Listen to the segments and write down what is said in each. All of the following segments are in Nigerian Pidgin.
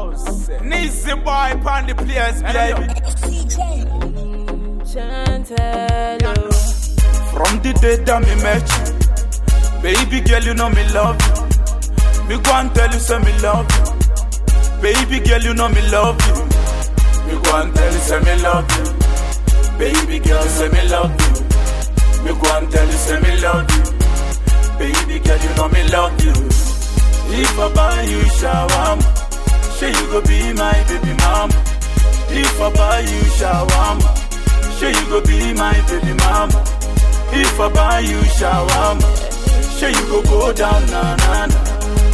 Nizzy boy upon the place, baby. Chantelo. From the day that me met you, baby girl, you know me love you. Me go and tell you, say me love you. Baby girl, you know me love you. Me go and tell you, say me love you. Baby girl, say me love you. Me go and tell you, say me love you. Baby girl, you know me love you. If I buy you shawarma, say you go be my baby mama. If I buy you shawarma, say you go be my baby mama. If I buy you shawarma, say you go go down na na na.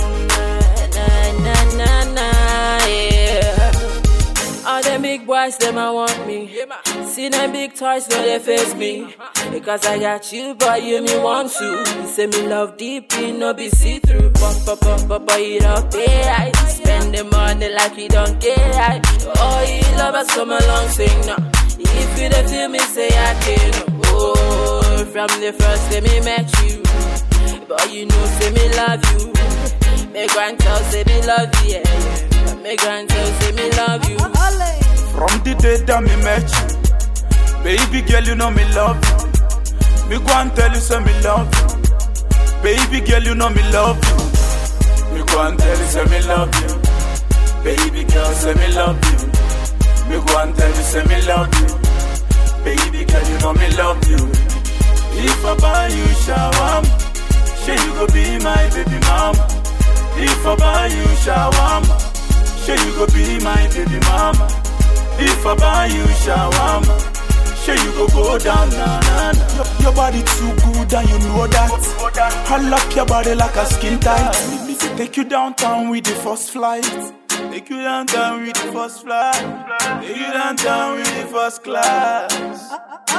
Na, na, na, na, yeah. All them big boys, them I want me. See them big toys, no they face me. Because I got you, boy, you me want to. You say me love deep, you no be see through. But, but, but, but, but you don't pay right. Spend the money like you don't get right. Oh, you love us come along, sing now. If you don't feel me, say I can. Oh, from the first day me met you. But you know, say me love you. Me grand tell say me love you, yeah, yeah. Me grand tell say me love you. From the day that me met you, baby girl, you know me love you. Me go and tell you, say me love you. Baby girl, you know me love you. Me go and tell you, say me love you. Baby girl, say me love you. Me go and tell you, say me love you. Baby girl, you know me love you. If I buy you shawarma, say you go be my baby mama. If I buy you shawarma, say you go be my baby mama. If I buy you shawarma, say you go go down na na na. Your, your body too good and you know that. I lock your body like a skin tight. Me, me fi take you downtown with the first flight. Take you downtown with the first flight. Take you downtown with the first class.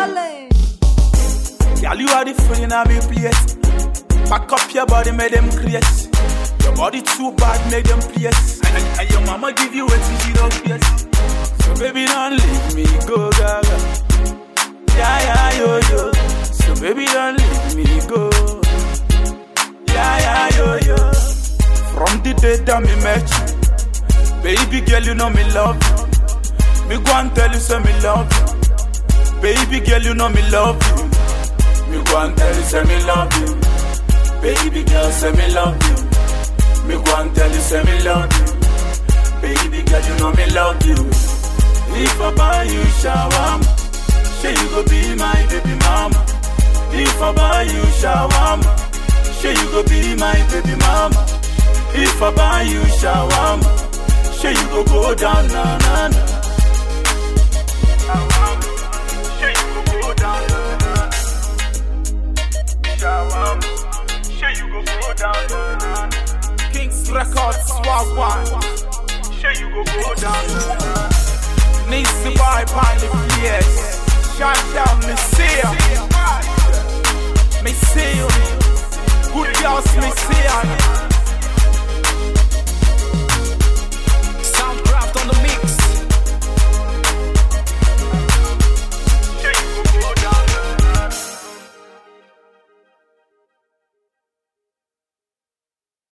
Girl, you are the fool in a me place. Back up your body, make them create. Your body too bad, make them place. And, and, and your mama give you what she don't get. So baby, don't leave me go, gaga. Yeah, yeah, yo, yo. So baby, don't leave me go. Yeah, yeah, yo, yo. From the day that me met you, baby girl, you know me love you. Me go and tell you, say me love you. Baby girl, you know me love you. Me go and tell you, say me love you. Baby girl, say me love you. Me go and tell you, say me love you. Baby girl, you know me love you. If I buy you shawarma, say you go be my baby mama. If I buy you shawarma, say you go be my baby mama. If I buy you shawarma, say you go go down na na na. Shawarma, say you go go down na na na. Shawarma, say you go go down na na na. Kings Records, swag one. Say you go go down na na na. Needs to buy upon the place. Shut down, me see ya. Me see you. Good girls, me see ya.